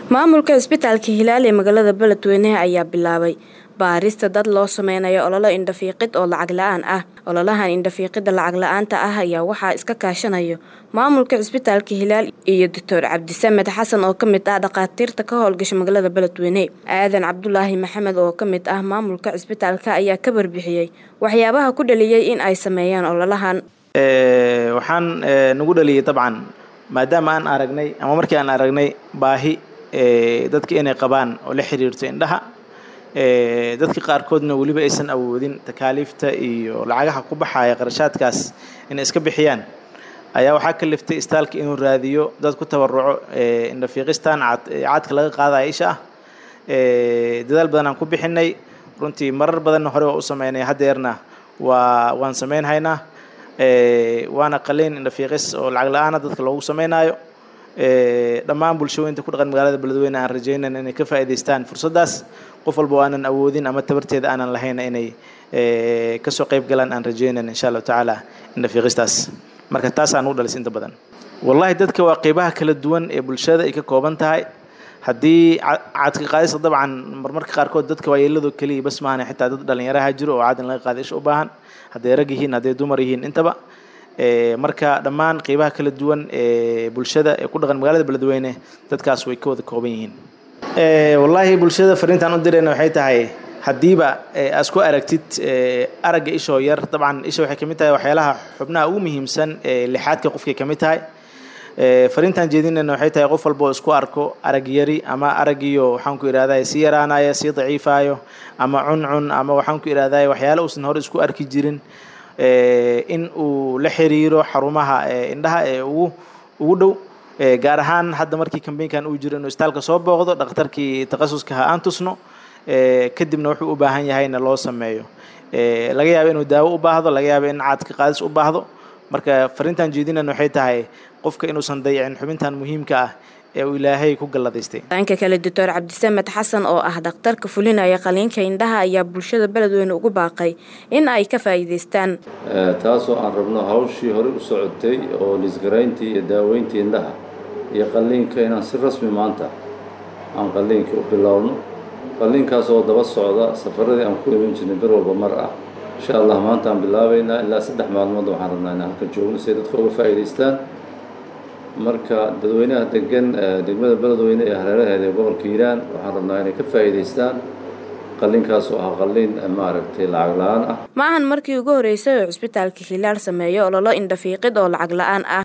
maamulka cisbitaalka hilaal ee magaalada beledweyne ayaa bilaabay baarista dad loo sameynayo ololo indhafiiqid oo lacag la-aan ah ololahan indhafiiqida lacag la-aanta ah ayaa waxaa iska kaashanayo maamulka cisbitaalka hilaal iyo doctor cabdisamed xasan oo kamid ah dhakhaatiirta ka howlgasha magaalada beledweyne aadan cabdulaahi maxamed oo kamid ah maamulka cisbitaalka ayaa ka barbixiyey waxyaabaha ku dhaliyey in ay sameeyaan ololahan waxaan nagu dhaliyay dabcan maadaama aan aragnay ama markii aan aragnay baahi dadka inay qabaan oo la xiriirto indhaha dadka qaarkoodna weliba aysan awoodin takaaliifta iyo lacagaha ku baxaya qarashaadkaas inay iska bixiyaan ayaa waxaa kaliftay istaalka inuu raadiyo dad ku tabaruco indhafiiqistan caadka laga qaadaya isha ah dadaal badan aan ku bixinay runtii marar badanna hore waa u sameynay haddeerna waa waan sameynhaynaa waana qaliin indhafiiqis oo lacag la-aana dadka loogu sameynaayo dhammaan bulshooyinta ku dhaqan magaalada beledweyne aan rajaynan inay ka faa'iidaystaan fursaddaas qof walba oo aanan awoodin ama tabarteeda aanan lahayna inay kasoo qayb galaan aan rajaynan insha allahu tacaala indhafiiqistaas marka taasaan u dhalis inta badan wallahi dadka waa qeybaha kala duwan ee bulshada ay ka kooban tahay haddii caadka qaadista dabcan marmarka qaarkood dadka waayeelado keliya bas maahan xitaa dad dhalinyaraha jiro oo caad in laga qaada isha u baahan hadday rag yihiin hadday dumar yihiin intaba marka dhammaan qeybaha kala duwan ee bulshada ee ku dhaqan magaalada beledweyne dadkaas way ka wada kooban yihiin wallaahi bulshada fariintaan u dirayna waxay tahay haddiiba aad ku aragtid aragga ishoo yar dabcan isha waxay kamid tahay waxyaalaha xubnaha ugu muhiimsan ee lixaadka qofkay kamid tahay fariintaan jeedinayna waxay tahay qof walba oo isku arko arag yari ama aragiyo waxaan ku idhahday sii yaraanaya sii daciifayo ama cuncun ama waxaan ku idhahday waxyaala uusan hore isku arki jirin in uu la xiriiro xarumaha indhaha ee ugu ugu dhow gaar ahaan hadda markii kambeynkan uu jiro inuu istaalka soo booqdo dhakhtarkii takhasuska ha aan tusno kadibna wuxuu u baahan yahayna loo sameeyo laga yaabo inuu daawo u baahdo laga yaabo in caadka qaadis u baahdo marka fariintan jeedinayna waxay tahay qofka inuusan dayicin xubintan muhiimka ah ee uu ilaahay ku galladaystay dhanka kale doctor cabdisamed xasan oo ah dhakhtarka fulinaya qaliinka indhaha ayaa bulshada beledweyne ugu baaqay in ay ka faa'iidaystaan taasoo aan rabno hawshii horey u socotay oo lisgarayntii iyo daaweyntii indhaha iyo qalliinka inaan si rasmi maanta aan qalliinkii u bilowno qalliinkaas oo daba socda safaradii aan ku iman jirnay bir walba mar ah insha allah maanta aan bilaabaynaa ilaa saddex maalmood waxaan rabnaa inaan halka joogno si ay dadka uga faa'iidaystaan marka dadweynaha degan degmada beledweyne ee hareeraheeda ee gobolka hiiraan waxaan rabnaa inay ka faa'iidaystaan qalliinkaas oo ah qalliin maaragtay lacag la-aan ah ma ahan markii ugu horreysay oo cisbitaalka hilaal sameeyo ololo indhafiiqid oo lacag la-aan ah